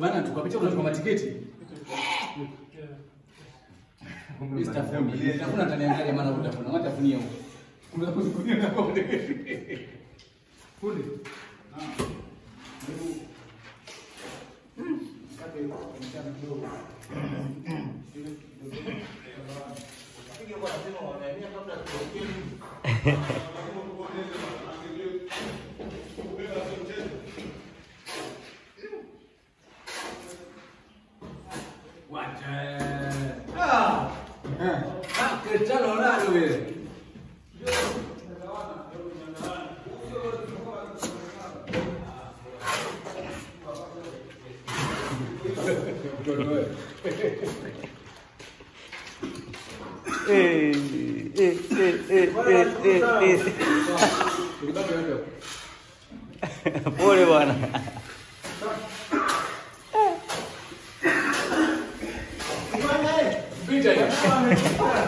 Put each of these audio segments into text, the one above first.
Bana tukapitia unatoka matiketi. Stafuni. Stafuni ataniangalia maana utafuna. Wacha afunie huko. Kuna kuzukunia na kwa Fundi. Wacha. Ah. Ah, Cristiano Ronaldo vile. Eh, eh, eh, eh, eh, eh, eh. Tulibaki hapo. Pole bwana. Picha hiyo.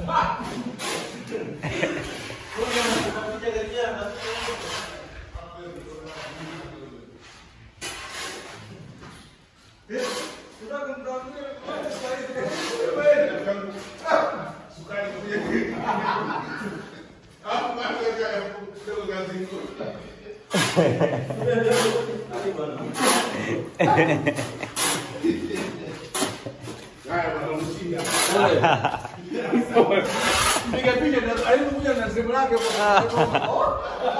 Piga picha na alipokuja na simu lake hapo.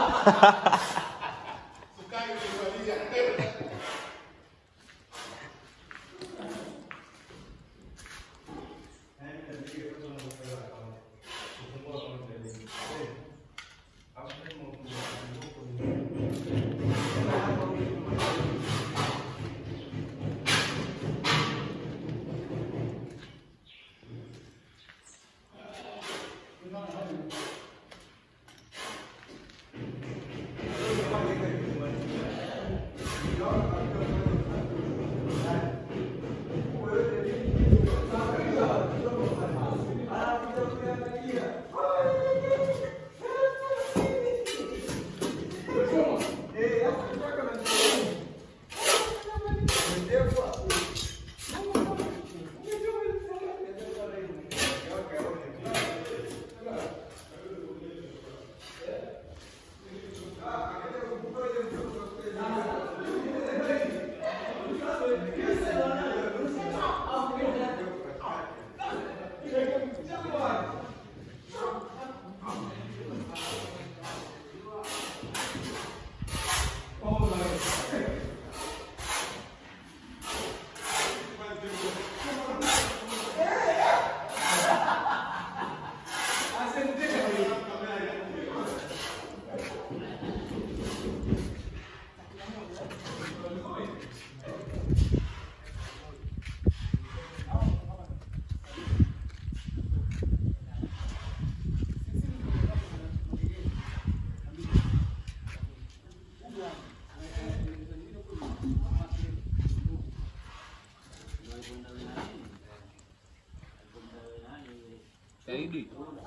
Shahidi.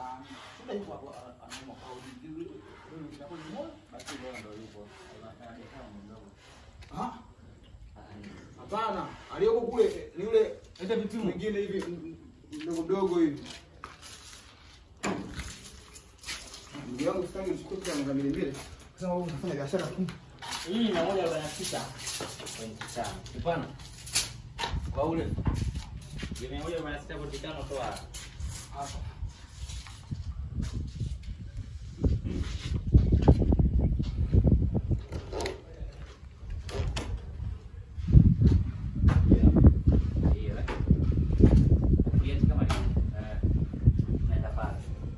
Ah? Hapana, aliyoko kule ni yule hata vitu mwingine hivi m- m- mdogo mdogo hivi. Ndugu yangu sitaki mchukue kwa ngamili mbili. Sasa wewe unafanya biashara tu. Hii na moja arobaini na tisa pointi tano. Hapana. Kwa ule Ile mia moja arobaini na sita pointi tano toa hapa. hiyo eh. Kulieti kama hiyo. Eh. Naenda pale.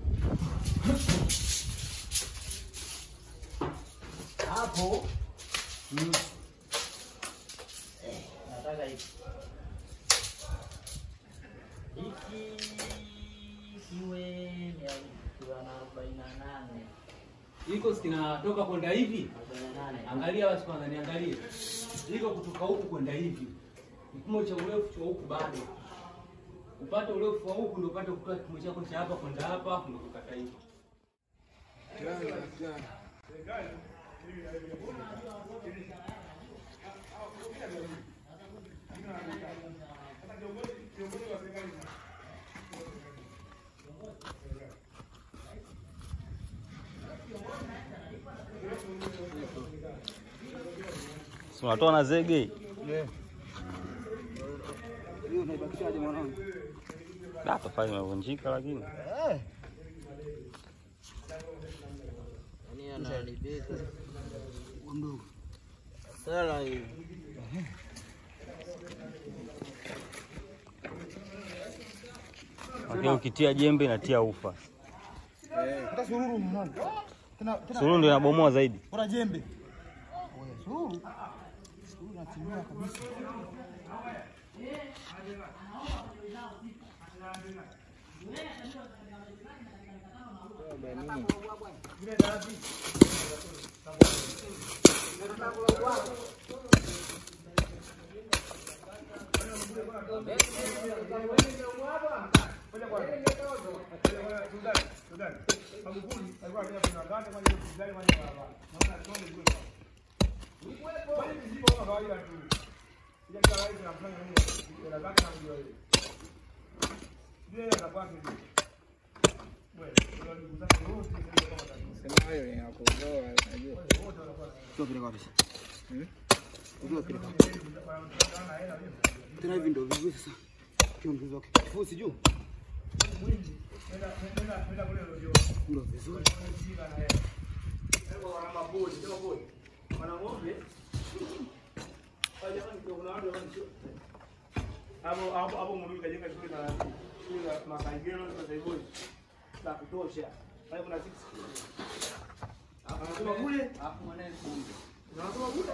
Hapo Nataka hiki. Hiki kiwe mia kiwa na arobaini na nane. iko kinatoka kwenda hivi. Arobaini na nane. Angalia basi kwanza niangalie. Iko kutoka huku kwenda hivi. Kipimo cha urefu cha huku bado. Upate urefu wa huku ndio upate kutoa kipimo chako cha hapa kwenda hapa ndio kukata hivi. Unatoa na zege. Hiyo unaibakishaje mwanangu? Da, tofali imevunjika lakini. Yaani anaharibika. Mdogo. Sala hii. Lakini ukitia jembe inatia ufa. Hata sururu mwanangu. Tena tena Suluhu ndio inabomoa zaidi. bora jembe. Oya, sururu. Sururu inatimia kabisa. Sio kile kabisa. Sio kile kabisa. Tena hivi ndio vizuri sasa. Kiongezwa kifusi juu. Ndio vizuri. hapo hapo hapo Mungu kajenga shule za shule za Masaigero na Zaiboi za kutosha. Pale kuna six. Anasoma kule, Hapo mwanae anasoma kule.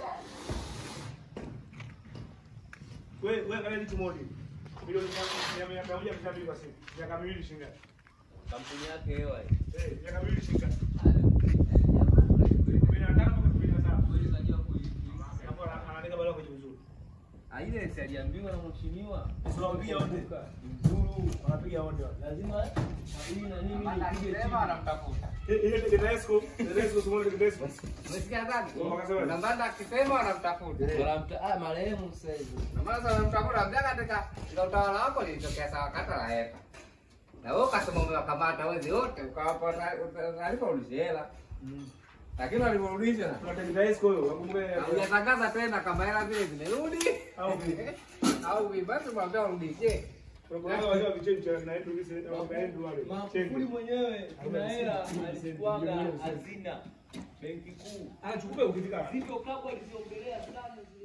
Wewe wewe angalia kitu moja. Milioni ya miaka moja mia mbili kwa siku. Miaka miwili shilingi. ngapi? kampuni yake hewa Eh, miaka miwili shilingi. ngapi? Kumi na tano mpaka kumi na saba. Hapo ana- anaandika barua kwenye uzuri. ile si aliambiwa na mheshimiwa Usiwaambie wote. Mzuru Wanapiga wote. wale. lazima hii na nini nipige chini. Eh, Ile Tedesco, Tedesco tumeona Tedesco. Umesikia ndani? Wakasema Na maana akisema wanamtafuta. Wanamta- ah, marehemu sasa hivi. Na maana wanamtafuta mja katika katika utawala wako lilitokea sawa kata la heka. Na wewe ukasema umewakamata wezi wote ukawapa ta- taarifa ulishela. Lakini walivorudisha kuna Tedesco huyo, wakumbuke hujatangaza tena kama hela zile zimerudi au vipi? au vibasi mwambia warudishe. Kuna wale wa vichenchi na Andrew Gise na Andrew wale. Magufuli mwenyewe kuna hela alichukuaga hazina benki kuu Anachukua ukifika. zito kabwa aliziongelea sana zile